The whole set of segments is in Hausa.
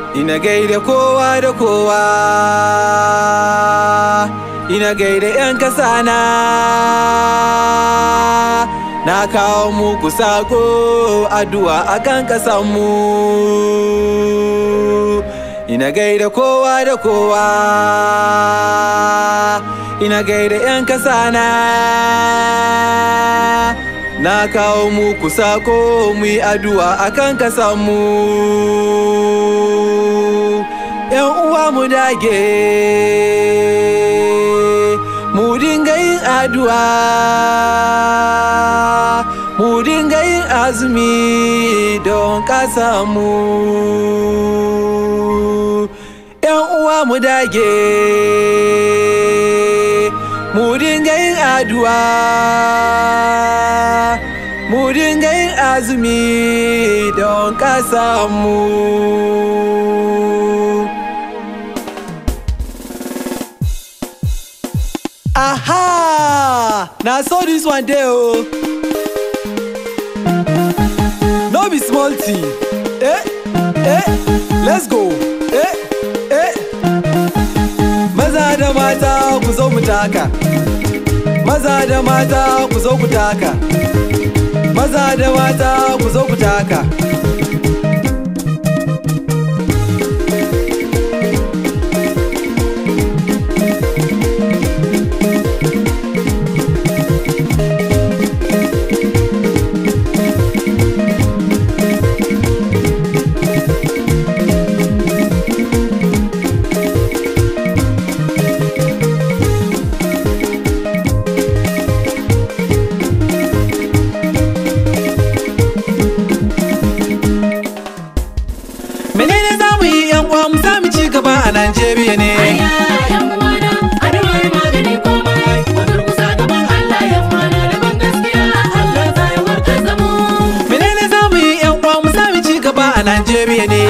ina gaida kowa da kowa ina gaida 'yan kasana na kawo muku sako addu'a akan kasanmu ina gaida kowa da kowa ina gaida 'yan kasana na kawo muku sako mu yi addu'a akan kasanmu yan uwa mu dage mu dinga yin addu'a mu dinga yin azumi don kasanmu yan uwa mu dage mu dinga yin addu'a mu dinga yin azumi don kasanmu aha na so this one dey o no be small thing eh eh let's go eh eh maza da mata ku zo mu taka maza da mata ku zo ku taka maza da mata ku zo ku taka menene za mu yi yan uwa mu samu ci gaba a Najeriya ne menene za mu yi yan uwa mu samu ci gaba a Najeriya ne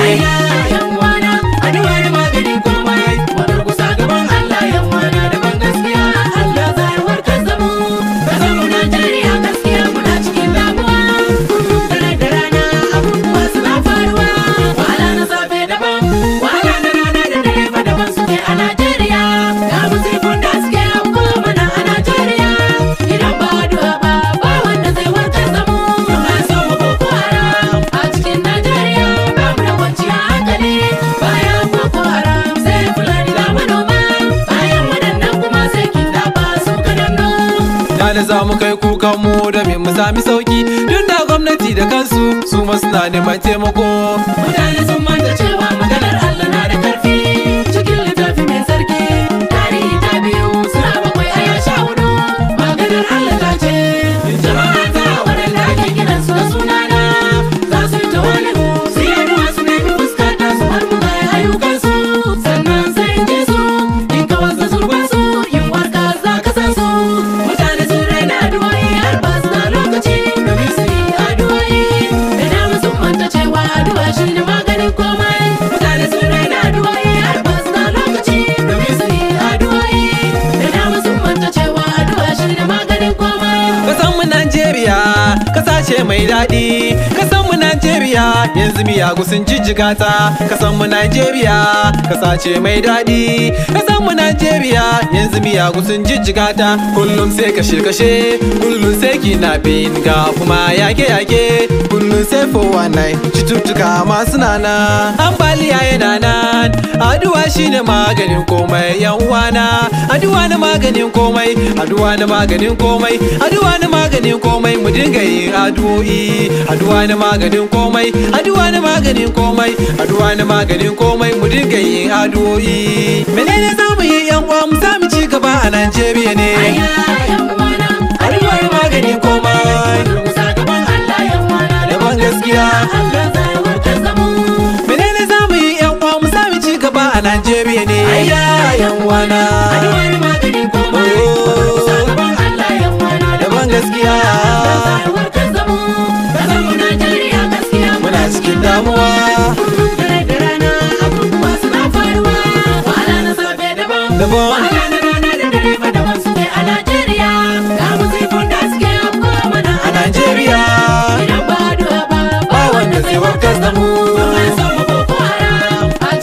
da za mu kai kukan mu da mu sami sauki tun da gwamnati da kansu su ma suna neman taimako Mutane sun manta cewa maganar Allah na da karfi cikin littafi mai sarki tarihi ta biyu suna bakwai a ya sha hudu maganar Allah ta ce jama'a ta waɗanda ake kiran su da sunana za su yi tawali'u su yi addu'a su nemi fuskata su har mu ga ayyukan su sannan sai in ji su in ka wasa zurban su in warka za ka san su mutane sun raina addu'o'i har ba su da lokaci domin su yi addu'o'i da dama sun manta cewa addu'a shi ne maganin komai mutane sun raina addu'o'i har ba su da lokaci domin su yi addu'o'i da dama sun manta cewa addu'a shi ne maganin komai kasan mu Najeriya kasa ce mai daɗi kasan mu Najeriya yanzu miyagu sun jijjiga ta kasan mu Najeriya kasa ce mai daɗi kasan mu Najeriya yanzu miyagu sun jijjiga ta kullum sai kashe kashe kullum sai kidnapping ga kuma yake yake kullum sai 419 cututtuka masu nana ambaliya yana nan addu'a shine maganin komai yan uwana addu'a na maganin komai addu'a na maganin komai addu'a na maganin komai mu dinga yin addu'o'i addu'a na maganin komai addu'a na maganin komai addu'a na maganin komai mu dinga yin addu'o'i menene za mu yi yan uwa mu samu ci gaba a Najeriya ne Aya yan uwana addu'a na maganin komai Durkusa gaban Allah yan uwana Daban gaskiya. Allah zai warkar da mu menene za mu yi yan uwa mu samu ci gaba a Najeriya ne Aya yan uwana Addu'a na maganin komai Durkusa gaban Allah yan uwana daban gaskiya Allah zai warkar da mu Kasar mu Najeriya gaskiya muna cikin damuwa Kullum dare da rana abubuwa suna faruwa Wahala na safe daban Daban. Wahala na rana da dare fa daban suke a Najeriya Ga musifun da suke afkuwa mana a Najeriya Idan ba addu'a ba ba wanda zai warkar da mu An samu Boko Haram a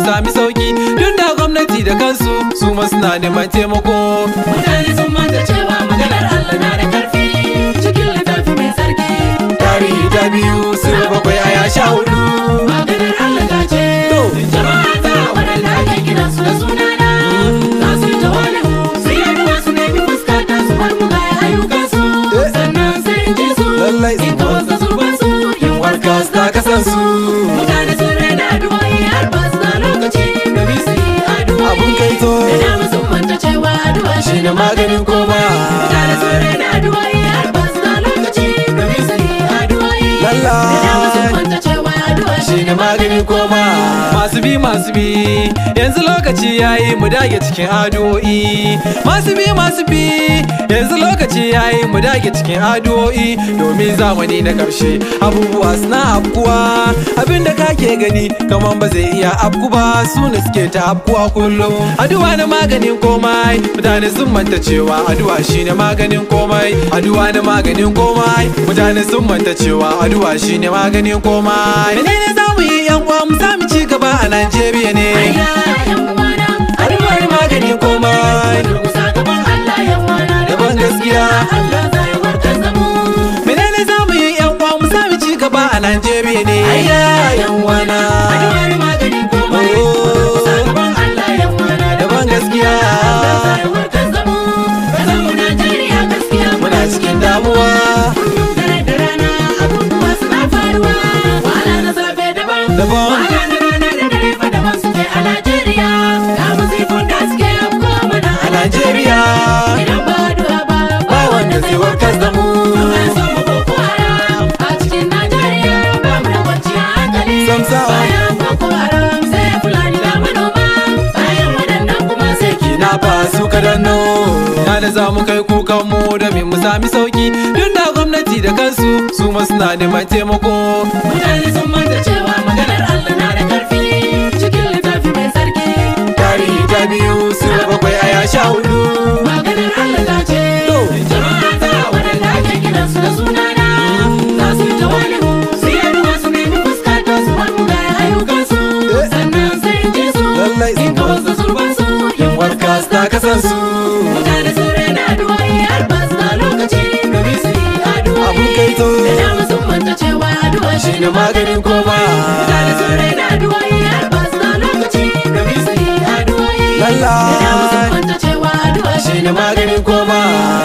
sami sauki duk da gwamnati da kansu su ma suna neman taimako Mutane sun manta cewa maganar Allah na da karfi cikin littafi mai sarki. tarihi ta biyu su bakwai aya sha hudu Maganar Allah ta ce, jama'a ta waɗanda ake kiran su da sunana. Za su yi tawali'u, su yi addu'a su nemi fuskata su bar mugayen ayyukansu. Sannan sai in ji su, Lallai in kawar da zurbansu, yin warkas ta kasansu Mutane sun raina addu'o'i har ba su da lokaci domin su yi addu'o'i. Abun kaito. Da dama sun manta cewa addu'a shi shi ne maganin koma Mutane sun raina addu'o'i har ba su da lokaci domin su yi addu'o'i. Lallai. Da dama sun manta cewa addu'a shi ne maganin koma masu bi masu bi yanzu lokaci yayi mu dage cikin addu'o'i masu bi masu bi yanzu lokaci yayi mu dage cikin addu'o'i domin zamani na karshe abubuwa suna afkuwa abinda kake gani kaman ba zai iya afku ba su ne suke ta afkuwa kullum addu'a na maganin komai mutane sun manta cewa addu'a shine maganin komai addu'a na maganin komai mutane sun manta cewa addu'a shine maganin komai menene za mu yi yan uwa mu samu ci gaba a Najeriya ne Ayya, yan uwana, addu'a na maganin komai durƙusa gaban Allah, yan uwana, da Daban gaskiya. Allah zai warkar da mu. menene za mu yi yan uwa mu samu ci gaba a Najeriya ne ayya yan wana Addu'ar maganin komai, Oh. durƙusa gaban Allah, yan uwana, da daban gaskiya Allah zai warkar da mu. Ƙasar mu Najeriya gaskiya muna cikin damuwa Kullum dare da rana abubuwa suna faruwa. Wahala na safe daban, Daban. wahala na rana da dare fa daban suke a Najeriya. Ga masifun da suke afkuwa mana a Najeriya Idan ba addu'a ba, ba wanda zai warkar da mu Domin son mu Boko Haram a cikin Najeriya ba mu da kwanciyar hankali. Samsa. Bayan Boko Haram sai Fulani da manoma. Bayan waɗannan kuma sai na fa su kadanno na da za mu kai kukan mu da mu sami sauki duk da gwamnati da kansu su ma suna neman taimako Mutane sun manta cewa maganar Allah na da ƙarfi cikin littafi mai sarki. tarihi ta biyu su bakwai aya sha hudu Maganar Allah ta ce, To. jama'a ta waɗanda ake kiransu da sunana. Za su yi tawali'u, su yi addu'a su nemi fuskata su bar mugayen ayyukansu. Eh. Sannan sai in ji su, Lallai. in kawar da zurbansu, yin warkas ta kasansu Mutane sun raina addu'o'i har ba su da lokaci domin su yi addu'o'i. Abun kaito. Da dama sun manta cewa addu'a shi ne maganin koma Mutane sun raina addu'o'i har ba su da lokaci domin su yi addu'o'i. Lallai. Da dama sun manta cewa addu'a shi ne maganin koma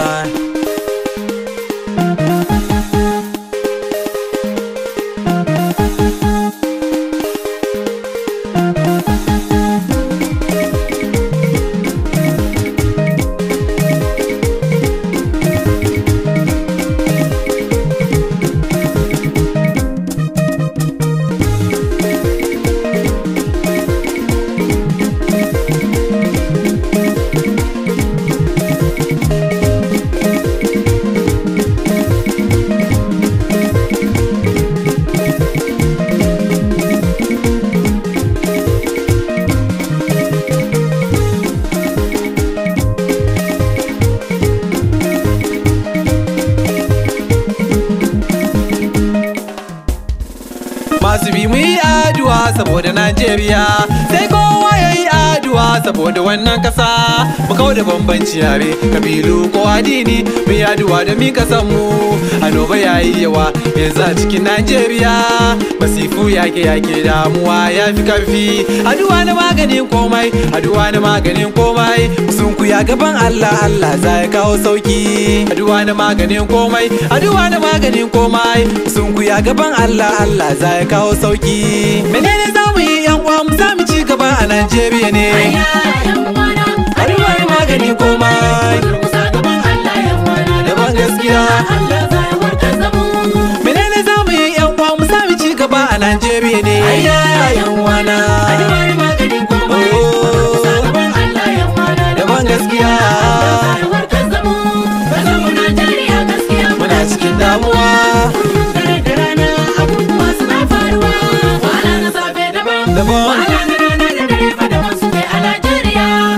masu bi mu yi addu'a saboda Najeriya sai kowa ya yi addu'a saboda wannan kasa mu kawo da bambanci yare kabilu ko addini mu yi addu'a da mi kasan mu annoba ya yi yawa yanzu a cikin Najeriya masifu yake yake damuwa ya fi karfi addu'a na maganin komai addu'a na maganin komai sun kuya gaban Allah Allah za ya kawo sauki addu'a na maganin komai addu'a na maganin komai sun kuya gaban Allah Allah za ya kawo sauki menene za mu yi yan uwa mu samu ci gaba a Najeriya ne Ayya, yan uwana, addu'a na maganin komai durƙusa gaban Allah, yan uwana, Daban gaskiya. Allah zai warkar da mu. menene za mu yi yan uwa mu samu ci gaba a Najeriya ne Ayya, yan uwana Addu'a na maganin komai, Oh. durƙusa gaban Allah, yan uwana, Daban gaskiya. Allah zai warkar da mu. Ƙasar mu Najeriya gaskiya muna cikin damuwa Kullum dare da rana abubuwa suna faruwa. Wahala na safe daban, Daban. wahala na rana da dare fa daban suke a Najeriya.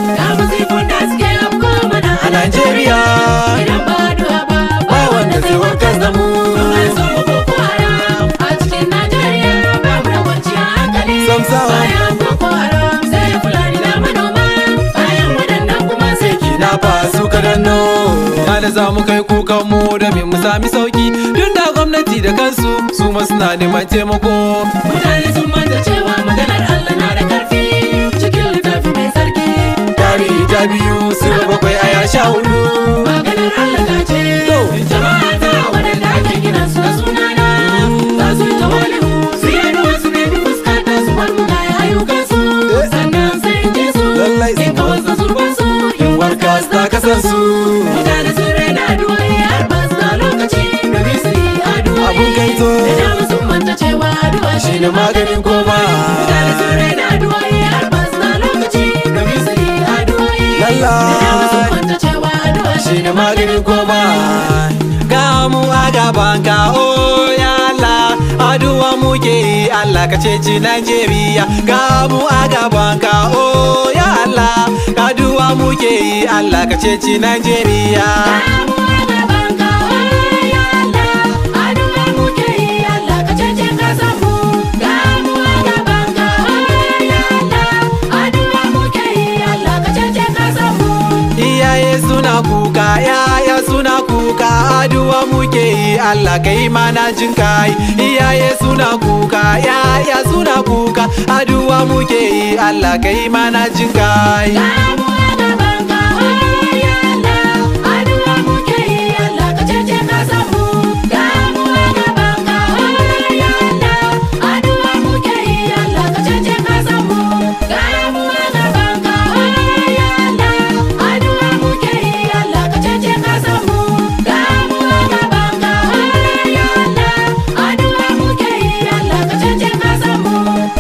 inda za mu kai kukan mu domin mu sami sauki tun da gwamnati da kansu su ma suna neman taimako Mutane sun manta cewa maganar Allah na da karfi cikin littafi mai sarki. tarihi ta biyu su bakwai aya sha hudu Maganar Allah ta ce, jama'a ta waɗanda ake kiran su da sunana za su yi tawali'u su yi addu'a su nemi fuskata su bar mugayen ayyukansu sannan sai in ji su Lallai in kawar da zurbansu in warka su ta kasansu Mutane sun raina addu'o'i har ba su da lokaci domin su yi addu'o'i. Abun kaito. Da dama sun manta cewa addu'a shi ne maganin koma. Mutane sun raina addu'o'i har ba su da lokaci domin su yi addu'o'i. Lallai. Da dama sun manta cewa addu'a shi ne maganin koma. ga mu a gaban ka oh ya Allah aduwa muke yi Allah ka ceci Najeriya ga mu a gaban ka oh ya Allah aduwa muke yi Allah ka ceci Najeriya Damu a gaban ka, oh ya Allah, addu'a muke yi, Allah ka cece ƙasarmu. Damu a gaban ka, oh ya Allah, addu'a muke yi, Allah ka cece ƙasarmu. iyaye suna kuka yaya suna kuka aduwa muke yi Allah kai mana jin kai iyaye suna kuka yaya suna kuka aduwa muke yi Allah kai mana jin kai Damu a gaban ka, oh ya Allah, addu'a muke yi, Allah ka cece ƙasarmu. Damu a gaban ka, oh ya Allah, addu'a muke yi, Allah ka cece ƙasarmu. Damu a gaban ka, oh ya Allah, addu'a muke yi, Allah ka cece ƙasarmu. Damu a gaban ka, oh ya Allah, addu'a muke yi, Allah ka cece ƙasarmu.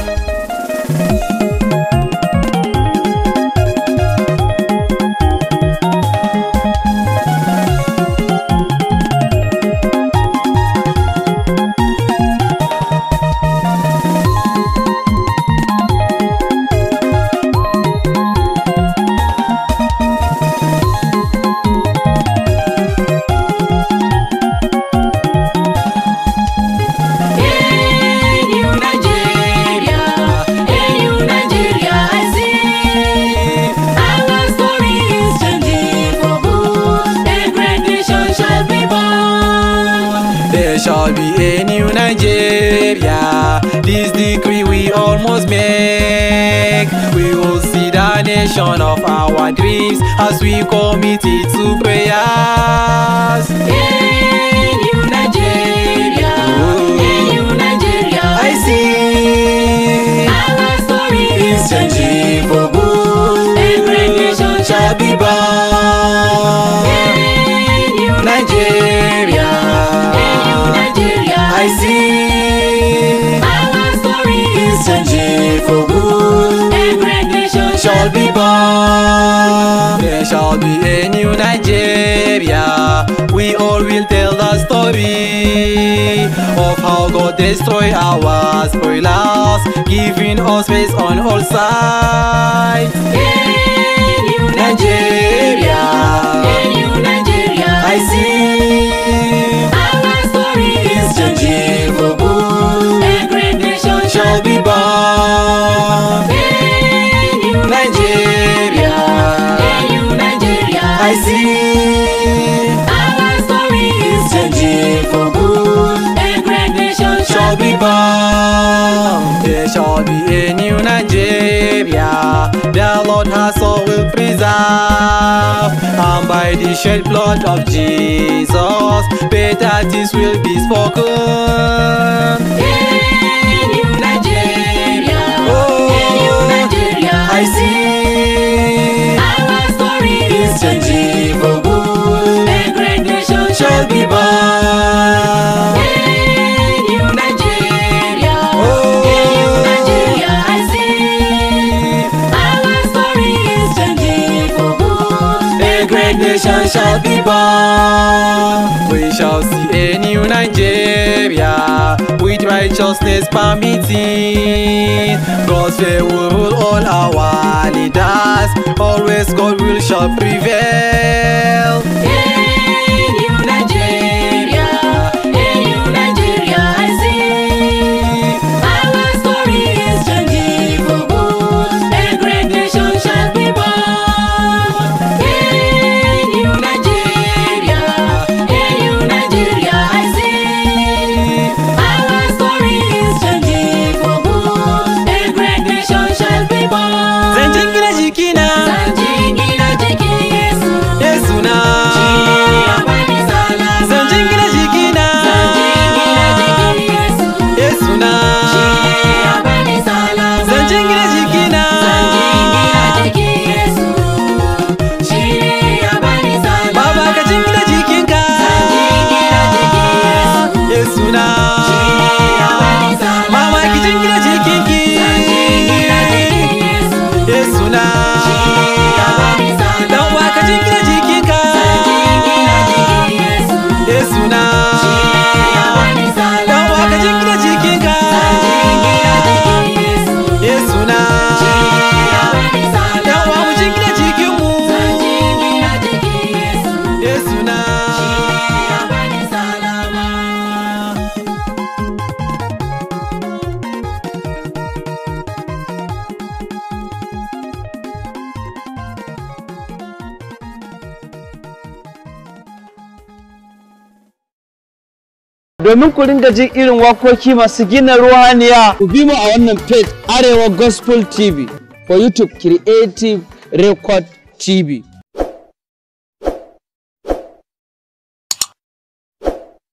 Hey, New Nigeria, hey, New Nigeria, I see. Our story is changing for good. A great nation shall be born. There shall be a new Nigeria. This decree we almost make. We will see the nation of our dreams as we commit it to prayers. Hey, New Nigeria, hey, New Nigeria, I see. Our story It's is changing for good. A great nation shall be born. Hey, New Nigeria. Hey, New Nigeria, I see. Our story It's is changing for good. A great nation shall be born. There shall be a new Nigeria. We all will tell the story of how God destroyed our spoilers, giving us space on all sides. Hey, New Nigeria. Hey, New Nigeria, I see Our story it's is changing for good. A great nation Shall be born. Hey, New Nigeria. Hey, New Nigeria, I see Our story it's is changing for good. A great nation shall be born. There shall be a new Nigeria. The Lord has all will preserve. And by the shed blood of Jesus, better things will be spoken. Hey, New Nigeria, Oh, Hey, New Nigeria, I see Our story it's is changing for good. A great nation Shall be born. Hey, New Nigeria, Oh. Hey, New Nigeria, I see. Our story is changing for good. A great nation shall be born. We shall see a new Nigeria with righteousness permitting. God's way will rule all our leaders. Always God will shall prevail. Hey, New Nigeria, Hey, New Nigeria, I see. Our story is changing for good. A great nation shall be born. Hey, New Nigeria, domin ku ringa jin irin wakoki masu gina ruhaniya ku bi mu a wannan page arewa gospel tv for youtube creative record tv